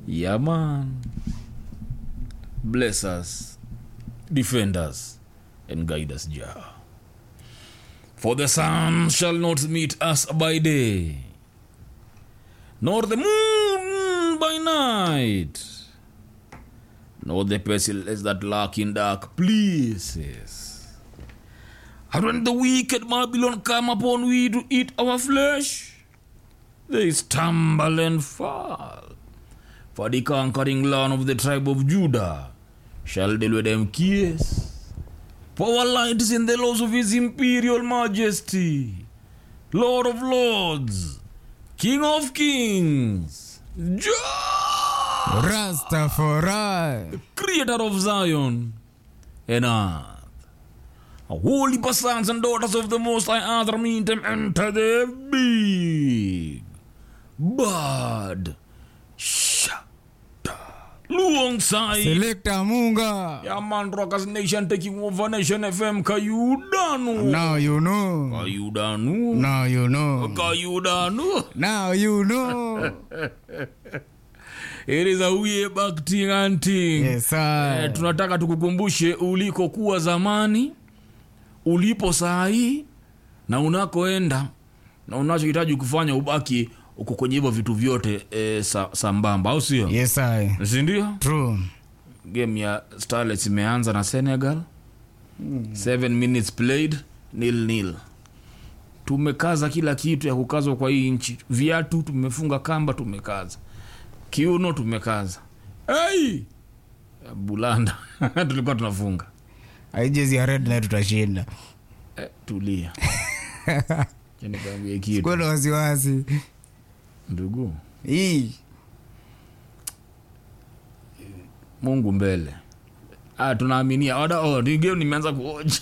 Yeah, man. Bless us, defend us, and guide us, Jah. For the sun shall not meet us by day, nor the moon by night, nor the pestilence that lurk in dark places. And when the wicked Babylon come upon we to eat our flesh, they stumble and fall. For the conquering land of the tribe of Judah shall deal with them kiss. For our light is in the laws of his imperial majesty, Lord of lords, King of kings, Jah, Rastafari. creator of Zion and earth. Holy sons and daughters of the Most High Earth meet them enter the big bad shata. Luong Sai. Selector Munga. Yeah, man, Rockers Nation taking over Nation FM. Kayudanu. Now you know. Kayudanu. Now you know. Kayudanu. Now you know. It is a way back thing and thing. Yes, Eh, sir. tunataka tukukumbushe ulikokuwa zamani ulipo saa hii na unakoenda na unachohitaji kufanya ubaki uko kwenye hivyo vitu vyote e, sa, sambamba au sio Yes, I. sindio True. game ya starlets imeanza na senegal seven minutes played nil nil tumekaza kila kitu ya kukazwa kwa hii nchi viatu tumefunga kamba tumekaza kiuno tumekaza hey! bulanda tulikuwa tunafunga Haijezi ya red na tutashinda. eh, tulia Acha nikwambie kitu Kwenda wasiwasi. ndugu Hii. mungu mbele ah, tunaaminia oda oh, ni game nimeanza kuoja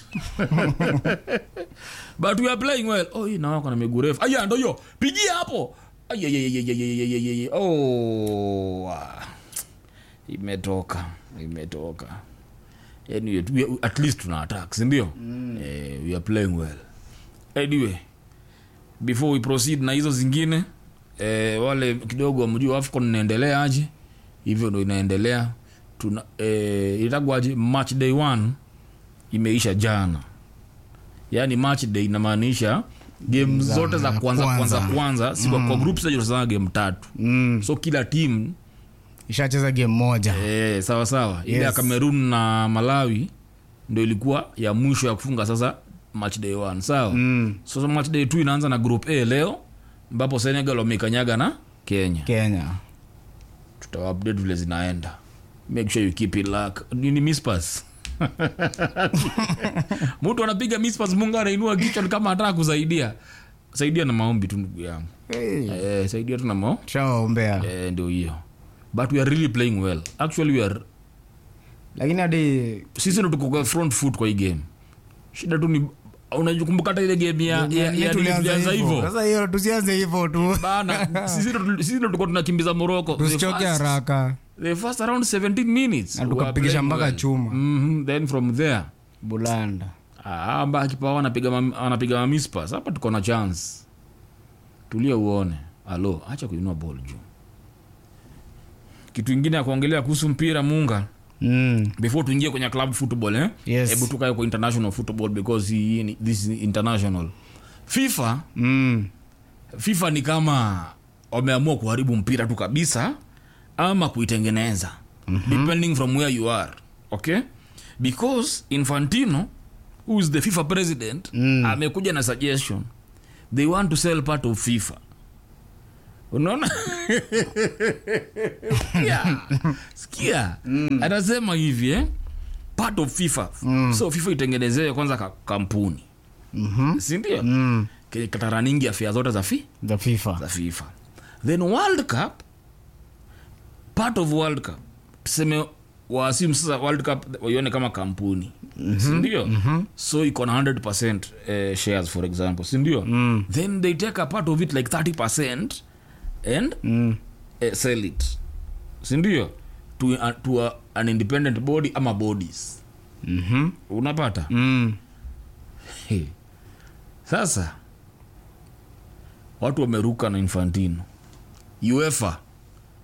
but we are playing well oh, hii nawako na miguu refu aya ndo hiyo pigia hapo Ayayayayayayayayay. oh, ah. imetoka imetoka anyway, we, at least tuna attack sindio mm. eh, we are playing well anyway before we proceed na hizo zingine eh, wale kidogo wamjua afcon inaendelea aje hivyo ndo inaendelea tuna eh, itagwaje match day one imeisha jana yaani match day inamaanisha game Za zote za kwanza kwanza kwanza. kwanza si kwa, kwa group stage tunasema game tatu Mm. so kila team Ishacheza game moja. eh, sawa sawa ile ya Yes. cameroon na malawi ndo ilikuwa ya mwisho ya kufunga sasa match day one sawa Mm. sasa match day two inaanza na group a leo ambapo senegal wamekanyaga na kenya Kenya. tutawaupdate vile zinaenda make sure you keep it luck nini mispas mtu anapiga mispas mungu anainua kichwa ni kama anataka kusaidia saidia na maombi tu ndugu yangu Hey. eh, saidia tu na mao Shawaombea. eh, ndio hiyo but we are really playing well actually we are Lakini hadi sisi ndo tuko kwa front foot kwa hii game shida tu ni unakumbuka hata ile game ya, ya, ya, ya tulianza hivyo Sasa hiyo tusianze hivyo tu. bana sisi ndo- sisi ndo tulikuwa tunakimbiza moroko Tusichoke haraka. the first around 17 minutes Na we were tukapigisha playing mpaka well. chuma. Mhm, then from there Bulanda. ah, amba kipawa anapiga mam- anapiga mamispas hapa tuko na chance tulia uone alo acha kuinua ball juu kitu ingine ya kuongelea kuhusu mpira munga Mm. before tuingie kwenye club football eh? Yes. hebu tukae kwa international football because hii ni- this is international fifa Mm. fifa ni kama wameamua kuharibu mpira tu kabisa ama kuitengeneza mm-hmm. depending from where you are okay because infantino who is the fifa president Mm. amekuja na suggestion they want to sell part of fifa unaona sikia, sikia. anasema hivi eh? part of fifa so fifa itengenezewe kwanza ka, kampuni Mhm. sindio Mm. Ke- kataraningi afya zote za fi The FIFA. za fifa then world cup part of world cup tuseme waasimu sasa world cup waione kama kampuni mm-hmm. sindio mm-hmm. so iko na 100 eh, shares for example sindio mm. then they take a part of it like 30 and Mm. eh, sell it sindio to, uh, to a, an independent body ama bodies Mhm. unapata Mm. Hey. sasa watu wameruka na infantino uefa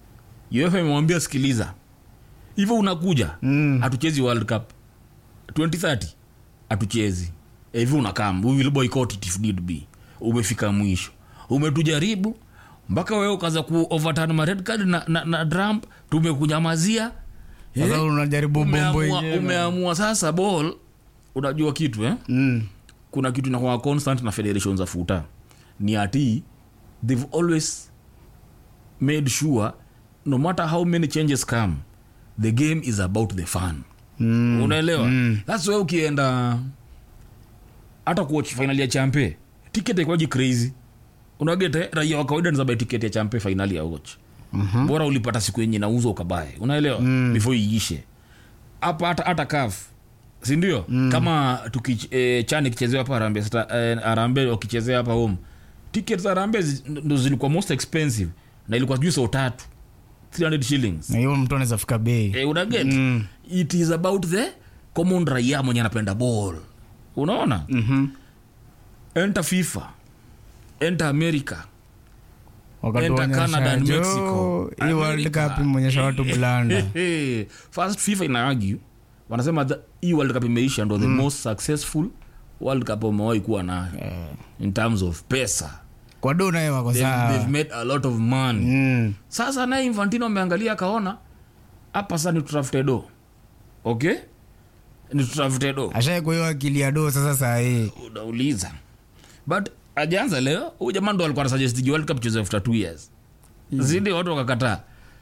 uefa imemwambia sikiliza hivyo unakuja Mm. hatuchezi world cup 2030 hatuchezi Eh, hivyo unakam we will boycott it if need be umefika mwisho umetujaribu mpaka wewe ukaza ku overturn ma red card na, na, na trump tumekunyamazia sasa Eh, unajaribu bombo umeamua, yenyewe umeamua sasa ball unajua kitu eh? Mm. kuna kitu inakuwa constant na federation za futa ni ati they've always made sure no matter how many changes come the game is about the fun Mm. unaelewa thats why ukienda hata kuwatch final ya champe ticket ikwaji crazy unagete raia wa kawaida nizabai ticket ya champe finali ya watch Mhm. bora ulipata siku yenye nauza ukabae unaelewa mm. before iishe hapa hata hata kaf sindio mm. kama tuki, e, chani kichezewa hapa arambe e, arambe wakichezea hapa home ticket za arambe zi- ndo zilikuwa most expensive na ilikuwa juu sau tatu 300 shillings na hiyo mtu anaweza fika bei e, unaget Mm. it is about the common raia mwenye anapenda ball unaona Mhm. enter fifa enter america enter wakatuonyesha canada and jo, mexico hii world cup imeonyesha watu blanda first fifa ina argue wanasema that hii world cup imeisha ndo the most successful world cup wamewahi kuwa nayo in terms of pesa kwa do naye wako they've, they've sawa made a lot of money Mm. sasa naye infantino ameangalia akaona hapa sasa ni tutafute do okay ni tutafute do ashai kwa hiyo akili ya do sasa saa hii unauliza but ajaanza leo huyu jamaa ndo alikuwa anasuggest world cup cheze after two years zidi watu wakakataa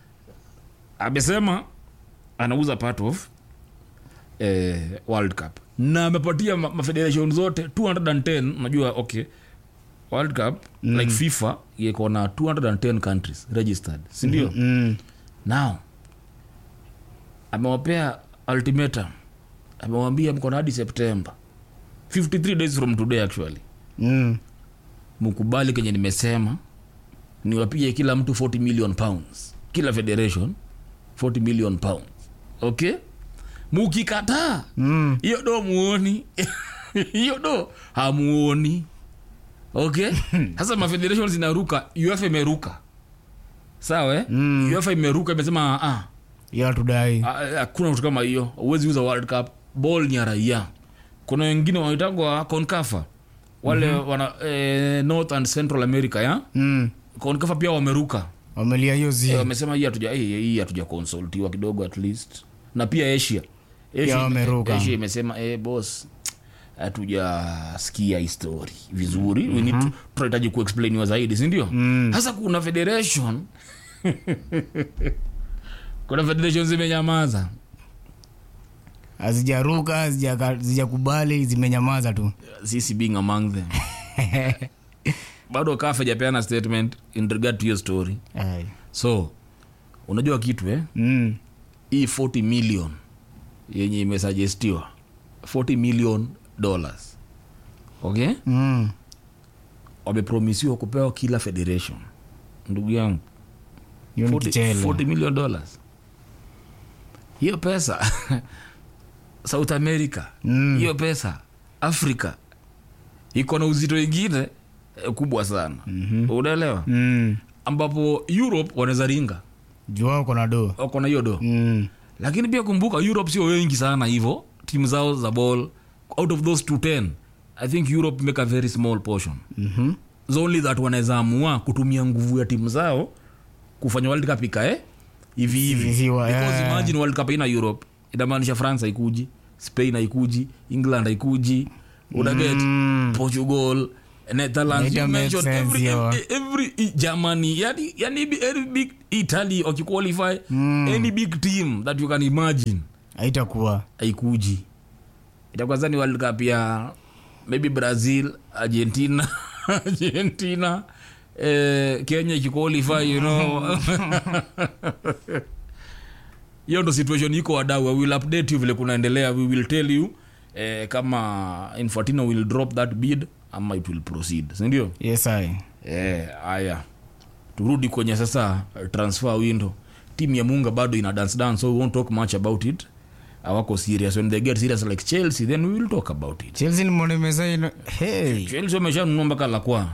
amesema anauza part of eh, world cup na amepatia ma- mafederation zote 210 unajua okay world cup mm. like fifa iko na 210 countries registered sindio mm. Mm. now amewapea ultimatum amewambia mko na hadi september 53 days from today actually Mm. mkubali kenye nimesema niwapie kila mtu 40 million pounds kila federation 40 million pounds okay mukikataa Mm. hiyo do muoni hiyo do hamuoni okay sasa mafederation zinaruka uefa imeruka sawa eh? Mm. uefa imeruka imesema ah, hiyo hatudai ah, hakuna kitu kama hiyo huwezi uza world cup ball ni ya raia kuna wengine wanaitangwa concafa wale mm-hmm. wana eh, north and central america ya Mm. concafa pia wameruka wamelia hiyo Eh, zi wamesema hii hatuja hii hii hatuja consultiwa kidogo at least na pia asia asia, wameruka. asia imesema eh, boss hatujasikia histori vizuri we need to- tunahitaji kuexplainiwa zaidi sindio Mm. sasa kuna federation kuna federation zimenyamaza hazijaruka hazijaka- hazijakubali zimenyamaza tu sisi being among them bado kafa japeana statement in regard to hiyo story Ai. so unajua kitu eh? Mm. hii 40 million yenye imesugestiwa 40 million dollars okay Mm. wamepromisiwa kupewa kila federation ndugu yangu hiyo ni 40, kichele 40 million dollars hiyo pesa south america Mm. hiyo pesa africa iko na uzito ingine eh, kubwa sana mm-hmm. unaelewa Mm. ambapo europe wanaweza ringa juu wao kona do wako na hiyo do Mm. lakini pia kumbuka europe sio wengi sana hivyo timu zao za ball out of those 210 i think europe make a very small portion Mhm. It's only that wanaweza amua kutumia nguvu ya timu zao kufanya world cup ikae hivi hivi Hiviwa, because yeah. imagine world cup ina europe inamaanisha france haikuji spain haikuji england haikuji unaget Mm. portugal netherlands It you make mentioned sense, every, yeah. every, every i- germany yani, yani every big italy wakiqualify Mm. any big team that you can imagine haitakuwa haikuji itakuwa zani world cup ya maybe brazil argentina argentina eh, kenya ikiqualify you know hiyo ndo situation iko wadau we will update you vile kunaendelea we will tell you eh, kama infantino will drop that bid ama it will proceed sindio yes ai Eh, haya turudi kwenye sasa eh, transfer window timu ya munga bado ina dance dance so we won't talk much about it awako serious when they get serious like chelsea then we will talk about it chelsea nimeona imesaini hey. chelsea wameshanunua mpaka lakwa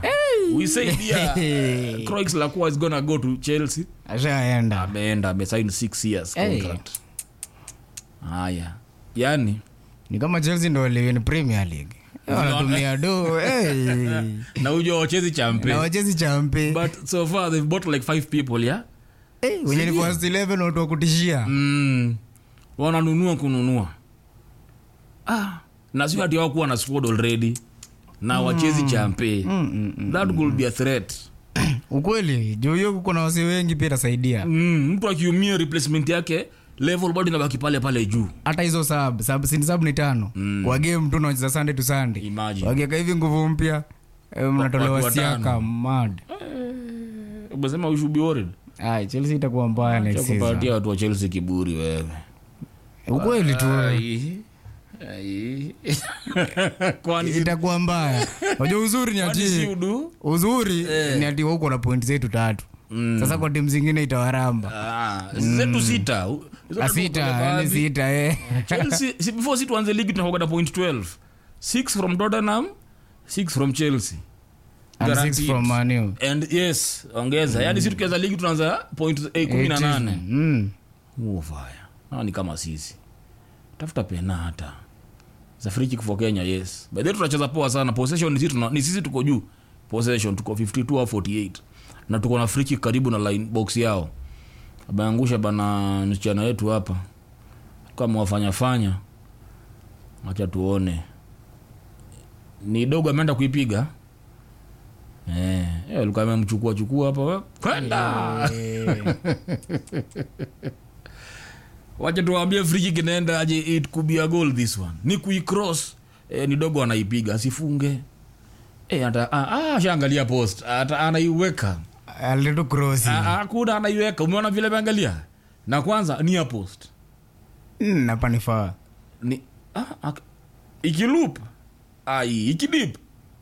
we said yeah Croix Lacroix is gonna go to Chelsea ashaenda ameenda amesign 6 years Hey. contract haya yani ni kama chelsea ndo waliwin premier league wanatumia do hey. na ujua wachezi champe na wachezi champe but so far they've bought like five people yeah hey, wenye ni first 11 watu wa kutishia mm. wananunua kununua ah. na sio ati wakuwa na squad already na wachezi champe Mm, mm, mm. that could be a threat ukweli juu hiyo kuko na wasi wengi pia itasaidia mm. mtu akiumia replacement yake level bado inabaki pale pale juu hata hizo sub sub sin sub ni tano Mm. kwa game tu unacheza sunday to sunday Imagine. wakiweka hivi nguvu mpya eh, watu mnatolewa watano. siaka mad umesema we should be worried ai chelsea itakuwa mbaya next season kupatia watu wa chelsea kiburi wewe ukweli tu Ai. Ai. kwani si- itakuwa mbaya unajua uzuri ni kwani si ati udu uzuri ni ati wauko na pointi zetu tatu sasa kwa timu zingine itawaramba Ah, zetu sita U- zote asita tuko yani baadhi. sita eh. Chelsea, si before si tuanze ligi tunakuwa na point 12 6 from tottenham 6 from chelsea And six Guaranteed. from Manu. and yes ongeza yani si tukianza ligi tunaanza point eh, kumi na nane Mm. uvaya hawa ni kama sisi tafuta pena hata za free kick for kenya yes by the way tunacheza poa sana possession ni sisi tuna- ni sisi tuko juu possession tuko 52 au 48 na tuko na free kick karibu na line box yao ameangusha bana msichana wetu hapa kama wafanya fanya acha tuone ni dogo ameenda kuipiga eh eh, alikuwa amemchukua chukua hapa kwenda Eh, wacha tuwaambie friki kinaenda aje it could be a goal this one ni kuicross eh, ni dogo anaipiga asifunge eh, ata ah, ah, shaangalia post ata anaiweka alitu cross. Ah, ah, kuna anaiweka umeona vile ameangalia na kwanza ni ya post Mm, napa nifaa ni ah, ak, ikiloop ai ikidip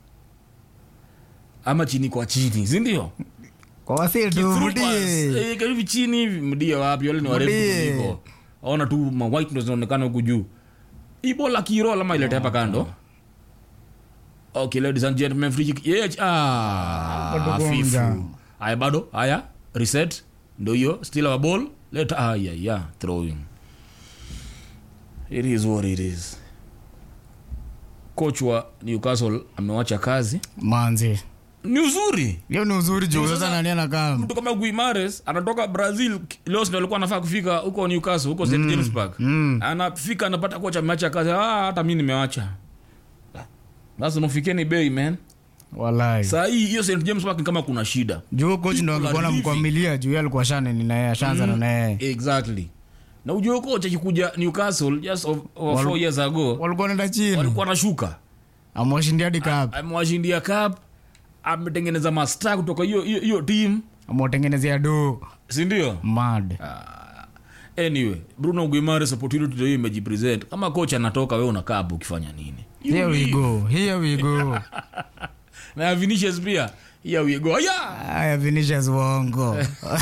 ama chini kwa chini sindio kwa wasi tu mdie hivi chini hivi mdia wapi wale ni warefu Mdie. kuliko aona tu ma white ndo zinaonekana huku juu ibola kirola ama ilete hapa kando okay ladies and gentlemen free kick yeah, ah Bado hafifu gonga. haya bado haya reset ndo hiyo still our ball let haya yeah throwing it is what it is coach wa newcastle amewacha kazi manzi ni uzuri hiyo ni uzuri juu Sasa- sasa nani anakaa mtu kama guimares anatoka brazil leo ndo alikuwa anafaa kufika huko newcastle huko st james park mm. anafika anapata kocha ameacha kazi ah, hata mi nimewacha basi nafikeni bei man walai saa hii hiyo st james park ni kama kuna shida juu coach ndo People are angekuwa leaving. namkwamilia juu yeye alikuwa shaneni naye ashaanza na naye exactly na ujue kocha akikuja newcastle just of, of four years ago walikuwa naenda chini walikuwa nashuka amwashindia hadi cup amewashindia cup ametengeneza masta kutoka hiyo hiyo hiyo team amwatengenezea do sindio mad anyway bruno guimares opportunity ndio hiyo imejipresent kama kocha anatoka we unakaa hapo ukifanya nini You here we leave. go here we go na vinicius pia here we go yeah aya vinicius wongo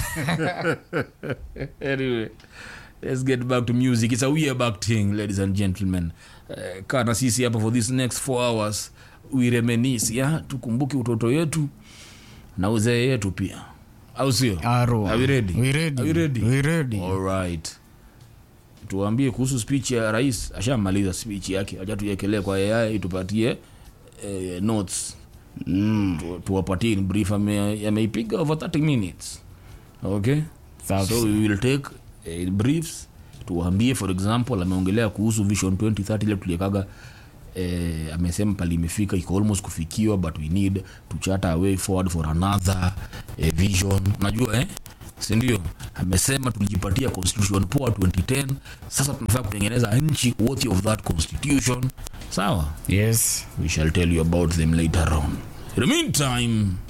anyway let's get back to music it's a weird back thing ladies and gentlemen uh, kaa na sisi hapa for this next four hours we reminisce ya tukumbuke utoto yetu na uzee yetu pia au sio Aro. Are we ready? We ready. Are we ready? We ready. Alright. tuambie kuhusu speech ya rais ashamaliza speech yake acha tuiekelee kwa AI itupatie eh, notes Mm. Tu- tuwapatie in brief ame- ameipiga over 30 minutes okay Safi. so we will take uh, briefs tuwaambie for example ameongelea kuhusu vision 2030 ile tuliekaga eh, amesema pali imefika iko almost kufikiwa but we need to chart a way forward for another eh, vision unajua eh sindio amesema tulijipatia constitution poa 2010 sasa tunafaa kutengeneza nchi worthy of that constitution sawa yes we shall tell you about them later on in the meantime